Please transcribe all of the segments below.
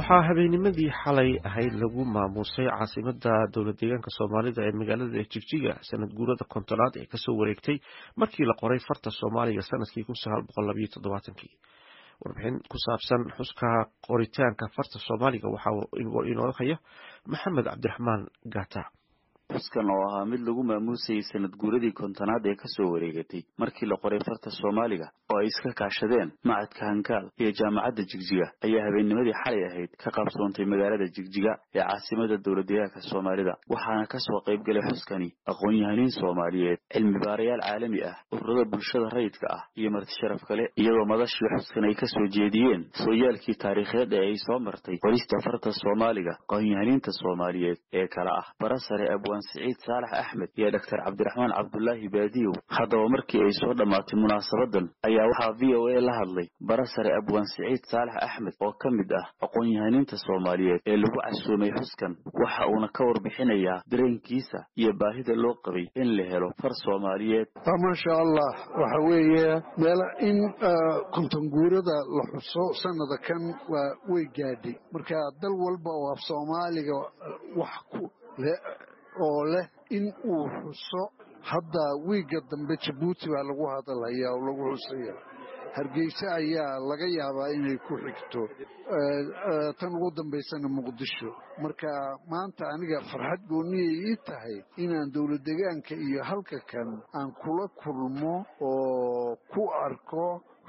waxaa habeennimadii xalay ahayd lagu maamuusay caasimada dowlad deegaanka soomaalida ee magaalada jigjiga sanad guurada kontonaad ee kasoo wareegtay markii la qoray farta soomaaliga sanadkii warbixin ku saabsan xuska qoritaanka farta soomaaliga waxaa inoo haya maxamed cabdiraxmaan gata xuskan oo ahaa mid lagu maamuusayay sanad guuradii kontonaad ee kasoo wareegatay markii la qoray farta soomaaliga oo ay iska kaashadeen macadka hankaal iyo jaamacadda jigjiga ayaa habeennimadii xalay ahayd ka qaabsoontay magaalada jigjiga ee caasimada dowladdeegaanka soomaalida waxaana kasoo qaybgalay xuskani aqoon-yahaniin soomaaliyeed cilmi baarayaal caalami ah ururada bulshada rayidka ah iyo marti sharaf kale iyadoo madashii xuskan ay kasoo jeediyeen sooyaalkii taariikheed ee ay soo martay qorista farta soomaaliga aqoon-yahaniinta soomaaliyeed ee kale ah barasare abwaan siciid saalax axmed iyo doctor cabdiraxmaan cabdulaahi baadiyow haddaba markii ay soo dhammaatay munaasabadan ayaa waxaa v o a la hadlay barasare abwaan siciid saalax axmed oo ka mid ah aqoon-yahaniinta soomaaliyeed ee lagu casuumay xuskan waxa uuna ka warbixinayaa dareenkiisa iyo baahida loo qabay in la helo far soomaaliyeed maasha allah waxa weeye meel in kontonguurada la xuso sanada kan waa way gaadhay marka dal walba oo af soomaaliga wax ku oo leh in uu xuso hadda wiigga dambe jabuuti baa lagu hadalhayaa oo lagu xusaya hargeysa ayaa laga yaabaa inay ku xigto tan ugu dambaysana muqdisho marka maanta aniga farxad gooniyay ii tahay inaan dowlad degaanka iyo halka kan aan kula kulmo oo ku arko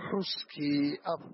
xuskii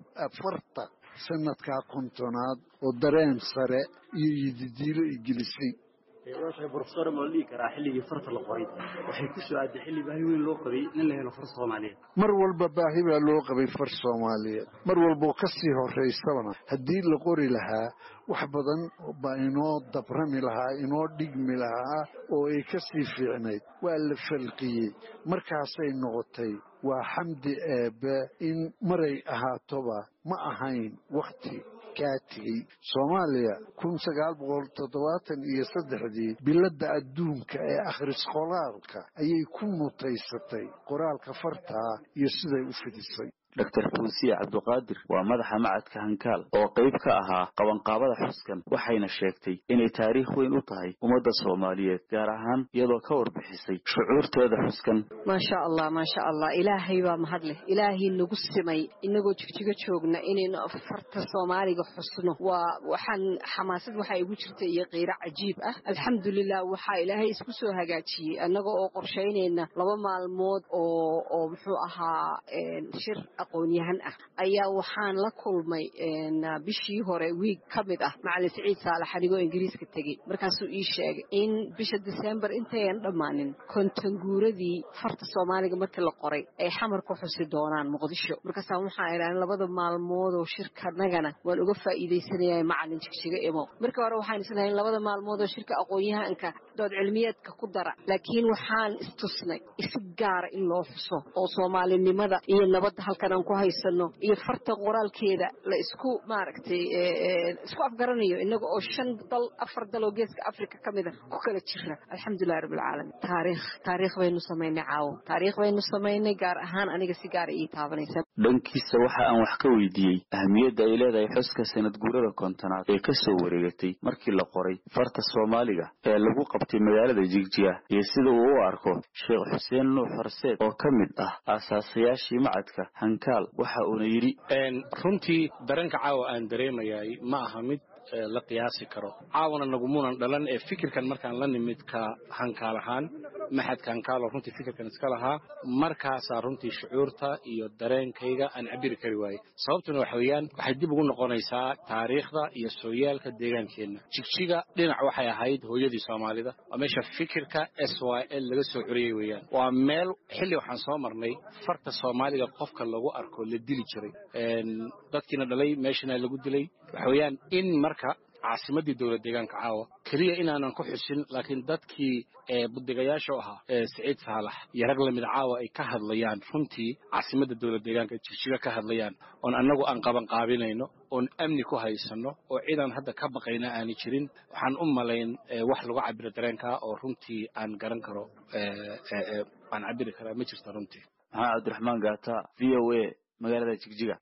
afarta sanadkaa kontonaad oo dareen sare iyo yididiilo i gelisay brofesor ma la dhihi karaa xilligii farta la qoray waxay ku soo aaday xilli baahi weyn loo qabay in la helo far soomaaliyeed mar walba baahi baa loo qabay far soomaaliyeed mar walboo ka sii horaysabana haddii la qori lahaa wax badan baa inoo dabrami lahaa inoo dhigmi lahaa oo ay ka sii fiicnayd waa la falqiyey markaasay noqotay waa xamdi eebbe in maray ahaatoba ma ahayn wakhti kaatigey soomaaliya kun sagaal boqol toddobaatan iyo saddexdii biladda adduunka ee akhris qoraalka ayay ku mutaysatay qoraalka fartaa iyo siday u fidisay doctor fuusiye cabduqaadir waa madaxa macadka hankaal oo qayb ka ahaa qabanqaabada xuskan waxayna sheegtay inay taariikh weyn u tahay ummadda soomaaliyeed gaar ahaan iyadoo ka warbixisay shucuurteeda xuskan maasha allah maasha allah ilaahay baa mahad leh ilaahay nagu simay inagoo jigjigo joogna inaynu farta soomaaliga xusno waa waxaan xamaasad waxaa igu jirta iyo qiiro cajiib ah alxamdulilah waxaa ilaahay isku soo hagaajiyey annaga oo qorshaynayna laba maalmood oo oo muxuu ahaa shir aqoon-yahan ah ayaa waxaan la kulmay bishii hore wiig ka mid ah macalin siciid saalax anigoo ingiriiska tegey markaasuu ii sheegay in bisha disembar intayan dhammaanin kontonguuradii farta soomaaliga markii la qoray ay xamar ku xusi doonaan muqdisho markaasa waxaan idhahan labada maalmoodoo shirkanagana waan uga faa'iidaysanaya macalin jigjiga imo markii hore waxaan islahayn labada maalmoodoo shirka aqoon-yahanka dood cilmiyeedka ku dara laakiin waxaan istusnay isi gaara in loo xuso oo soomaalinimada iyo nabadda halkan aan ku haysano iyo farta qoraalkeeda la isku maaragtay isku afgaranayo inaga oo shan dal afar dal oo geeska africa ka mida ku kala jira alxamdulilahi rabbilcaalamiin taariikh taariikh baynu samaynay caawo taariikh baynu samaynay gaar ahaan aniga si gaara ii taabanaysa dhankiisa waxa aan wax ka weydiiyey ahmiyadda ay leedahay xuska sanad guurada kontonaad ee ka soo wareegatay markii la qoray farta soomaaliga ee lagu qabtay magaalada jigjiga iyo sida uu u arko sheekh xuseen nuux horseed oo ka mid ah aasaasayaashii macadka hankaal waxa uuna yidhi runtii dareenka caawa aan dareemayaay ma aha mid la qiyaasi karo caawana nagumunan dhalan ee fikirkan markaan la nimid ka hankaal ahaan maxadka hankaalo runtii fikirkan iska lahaa markaasaa runtii shucuurta iyo dareenkayga aan cabiri kari waayey sababtuna waxa weeyaan waxay dib ugu noqonaysaa taariikhda iyo sooyaalka deegaankeenna jigjiga dhinac waxay ahayd hooyadii soomaalida waa meesha fikirka s y l laga soo curiyey weeyaan waa meel xilli waxaan soo marnay farta soomaaliga qofka lagu arko la dili jiray dadkiina dhalay meeshana lagu dilay waxa weeyaan in marka caasimadii dowlad deegaanka caawa keliya inaanan ku xusin laakiin dadkii budigayaasha u ahaa siciid saalax iyo rag lamid caawa ay ka hadlayaan runtii caasimadda dowlad deegaanka jigjiga ka hadlayaan oon annagu aan qabanqaabinayno oon amni ku haysano oo cidaan hadda ka baqayna aani jirin waxaan u malayn wax lagu cabiro dareenkaa oo runtii aan garan karo aan cabiri karaa ma jirta runtii maxamed cabdiraxmaan gaata v o a magaalada jigjiga